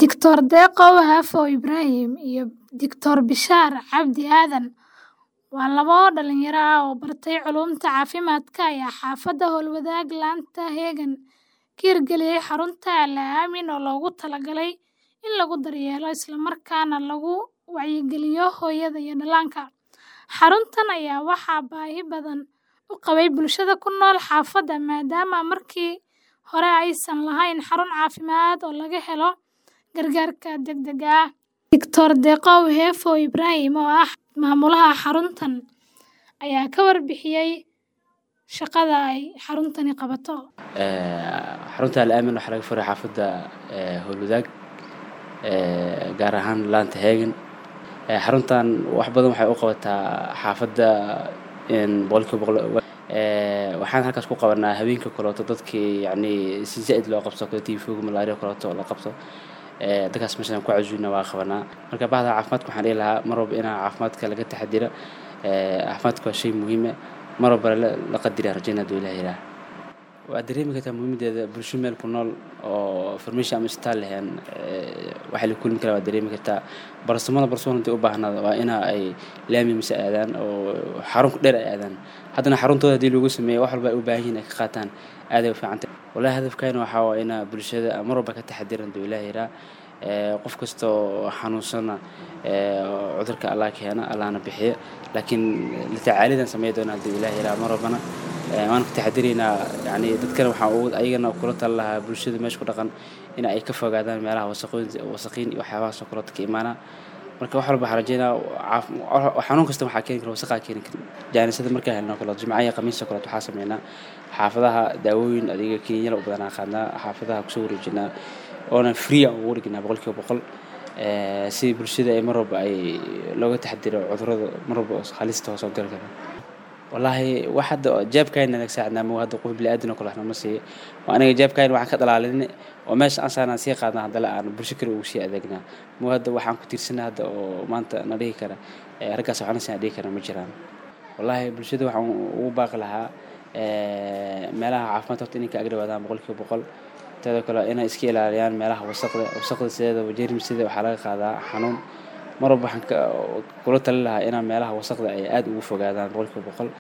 Dr Deqow Hafo Ibrahim iyo Dr Bishaar Cabdi Aadan waa laba dhalinyaro ah oo bartay culuumta caafimaadka ayaa xaafadda Howlwadaag laanta Heegan ka hirgeliyay xarunta Al Aamin oo loogu talagalay in lagu daryeelo isla markaana lagu wacyigeliyo hooyada iyo dhallaanka. Xaruntan ayaa waxaa baahi badan u qabay bulshada ku nool xaafadda maadaama markii hore aysan lahayn xarun caafimaad oo laga helo gargaarka degdegga ah. Dr Deqow Hafo Ibrahim oo ah maamulaha xaruntan ayaa ka warbixiyay shaqada ay xaruntani qabato. xarunta Al Aamin waxaa laga furay xaafadda Howlwadaag gaar ahaan laanta Heegan xaruntan wax badan waxay u qabataa xaafadda boqolkiiba boqol waxaan halkaas ku qabanaa habeenka kaleeto dadkii yacni si zaid loo qabso kale tiifowga malaria kaleeto la qabso dadkaas meeshaan ku casuuna waa qabanaa marka bahda caafimaadka waxaan dhihi lahaa mar walba inaa caafimaadka laga taxadira caafimaadka waa shay muhiim ah mar walba la qadira rajaynaa haduu ilaah yiraaha waa dareemi kartaa muhiimadeeda bulsho meel ku nool oo farmashiya ama isbitaal lahayn waxaa la kulmi karaa waa dareemi kartaa barsamada barsamada hadii u baahnaado waa ina ay laami mise aadaan oo xarun dheer ay aadaan haddana xaruntooda hadii lagu sameeyo wax walba ay u baahan yihiin ay ka qaataan aad ay u fiican tahay wallahi hadafkayna waxaa waa inaa bulshada mar walba ka taxadiran haduu ilaah yiraaha qof kasta oo xanuunsana cudurka allah keena allahna bixiya laakiin la tacaalidan sameyn doonaa haduu ilaah yiraaha mar walbana waan ka taxadiraynaa yani dadkana waxaan ugu ayagana kula tali lahaa bulshada meesha ku dhaqan in ay ka fogaadaan meelaha wasaqooyin wasaqiin iyo waxyaabahaas oo kaleeto ka imaanaa marka wax walba waxaan rajaynaa xanuun kasta waxaa keeni kara wasaqaa keeni kara jaanisada markaa helno kaleeto jimcaha iyo khamiista kaleeto waxaa sameynaa xaafadaha daawooyin adiga kiniinyada u badanaa qaadnaa xaafadaha kusoo wareejinaa oona free aan ugu dhignaa boqolkiiba boqol si bulshada ay mar walba ay looga taxadiro cudurrada mar walba halista hoos oo gali kara wallaahi wax hadda jeebkayna naga saacidnaa mo hadda qof bini'aadan oo kale waxna ma siiyo oo aniga jeebkayna waxaan ka dhalaalin oo meesha aan saarnaan sii qaadnaa haddana aan bulsho kale ugu sii adeegnaa mo hadda waxaan ku tiirsanaa hadda oo maanta na dhihi kara raggaas waxna siin dhihi kara ma jiraan wallaahi bulshada waxaan ugu baaqi lahaa meelaha caafimaadka horta inay ka agdhawaadaan boqolkiiba boqol teeda kale inay iska ilaaliyaan meelaha wasaqda wasaqda sideedaba jeermisida waxaa laga qaadaa xanuun mar walba waxaan kula tali lahaa inaa meelaha wasaqda ay aad ugu fogaadaan boqolkiiba boqol